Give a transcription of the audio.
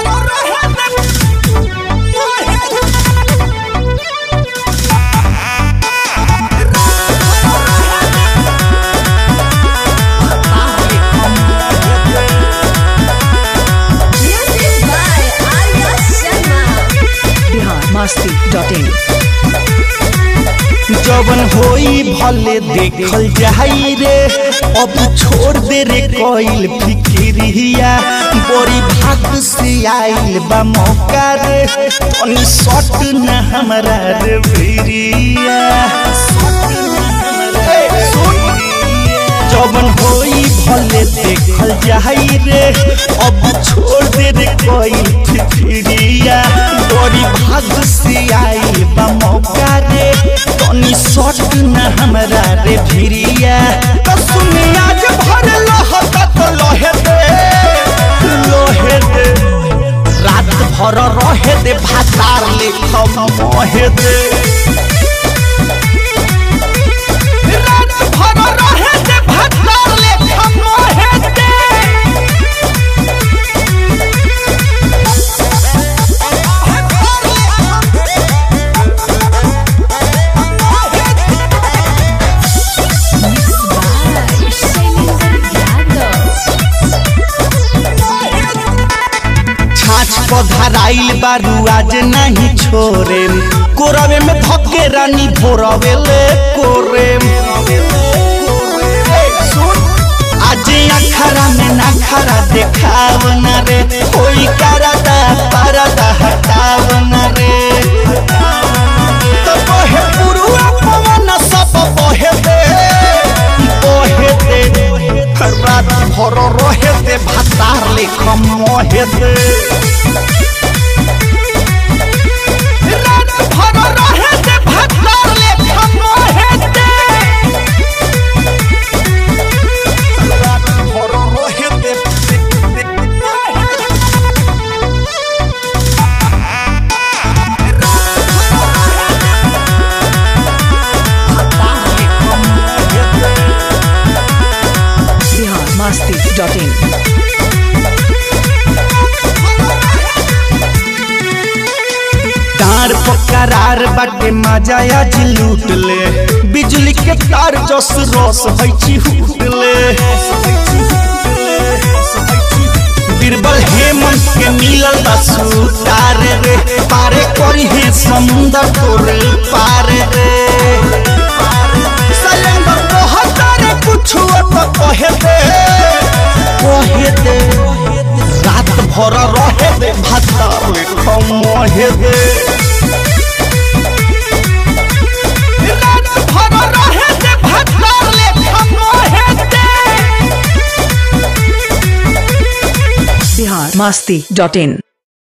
Music by Arya Sharma. Bihar Masti dot in जवन होई भले देखल जाई रे अब छोड़ दे रे कोइल फिक्रिया बड़ी भाग से आइल बा मौका रे तनी सट न हमरा रे भिरिया ए, सुन। जवन होई भले देखल जाई रे अब छोड़ दे रे कोई फिक्रिया बड़ी भाग से आई बा मौका रे तनी सट न हमरा रे भिरिया तो सुनी आज भर लहत तो लहे दे लहे दे रात भर रहे दे भातार लेखम मोहे दे रात भर रहे दे भातार लेखम मोहे दे By Shailendra Yadav. छाछ पधराइल बारू आज नहीं छोरे कोरवे में धके रानी भोरवे ले कोरे आज अखरा में नखरा देखाव न रे कोई करदा परदा हटाव न रे तो बहे पुरुआ पवन सब बहे दे बहे दे रात भर रहे दे भातार लेखम मोहे दे रात भर रहे दे भातार लेखम मोहे दे रात भर रहे दे बिहार मस्ती डॉट इन तार पकरार बाटे मजा आज लूट ले बिजली के तार जस रस है चिहुट ले बीरबल हेमंत के मिलल बा सुतार रे पारे करी है समुंदर तोर पार रे सलेंदर बहुत रे कुछ तो कहे दे कहे दे रात भर रहे दे भातार लेखम मोहे दे रात भर रहे दे भातार लेखम मोहे दे बिहार मस्ती डॉट इन